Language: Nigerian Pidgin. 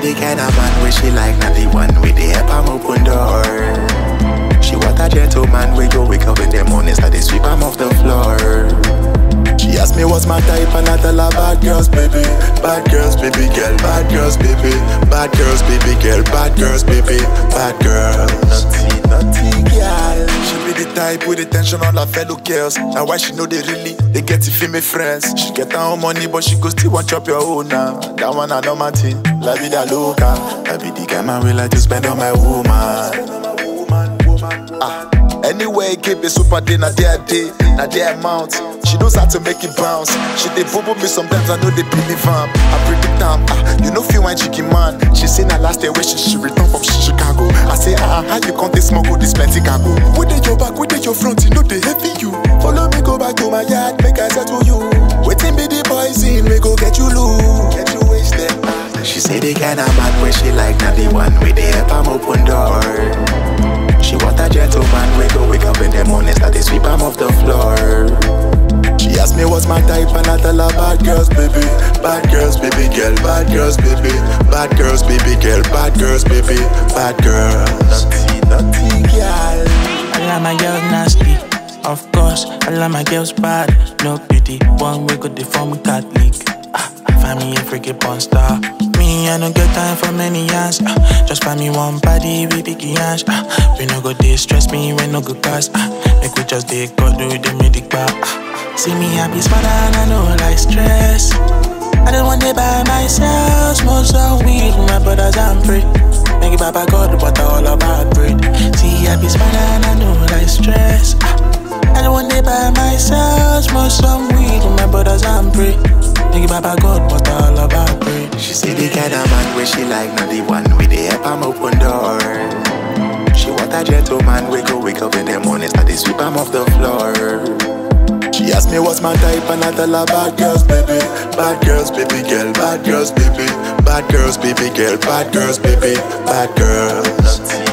the kind of man where she like, not the one with the help am open door. She want a gentleman we go wake up in the morning, start to sweep am off the floor. She asked me what's my type and I tell her bad girls, baby, bad girls, baby girl, bad girls, baby, bad girls, baby girl, bad girls, baby, bad girls. Naughty, naughty girl. She be the type with attention on her fellow girls. And why she know they really they get it female friends. She get her own money, but she go still want chop your own now. That one I know my thing. La vida loca. I be the kind man we like to spend on my woman. Ah. Anyway, keep it super day, na their day, na their amount. She knows how to make it bounce. She dey bubble me sometimes, I know they believe am. I predict am. Ah, you know feel one chicken man. She say na last day when she she return from Chicago. I say ah, how you come this smuggle this plenty cargo? Where dey your back, where dey your front? You know they heavy you. Follow me go back to my yard, make I settle you. Waiting be the poison, we go get you loose. Get you wasted. She say the kind of man where she like, not the one with the help am open door. She want a gentleman we go wake up in the morning, start to sweep am off the floor. She asked me what's my type and I tell her bad girls, baby, bad girls, baby girl, bad girls, baby, bad girls, baby girl, bad girls, baby, bad girls. Naughty, naughty girl. All of my girls nasty, of course. All of my girls bad, no pity. One way could deform Catholic. Ah, find me a freaky porn star. Me, I don't get time for many years. Ah, just find me one body with big hands. Ah, we no go distress me, we no go cast. Ah, make we just dey go do the medic bar. Ah, see me happy, smile and I know like stress. I just want to by myself, smoke some weed with my brothers and pray. Make it Baba God, but all about bread. See, I be smile and I know like stress. Ah, I don't want to by myself, smoke some weed with my brothers and pray. Make it Baba God, but all about bread. She say the kind of man where she like, not the one with the help am open door. She want a gentleman we go wake up in the morning, start to sweep am off the floor. She asked me what's my type and I tell her bad girls, baby, bad girls, baby girl, bad girls, baby, bad girls, baby girl, bad girls, baby, bad girls.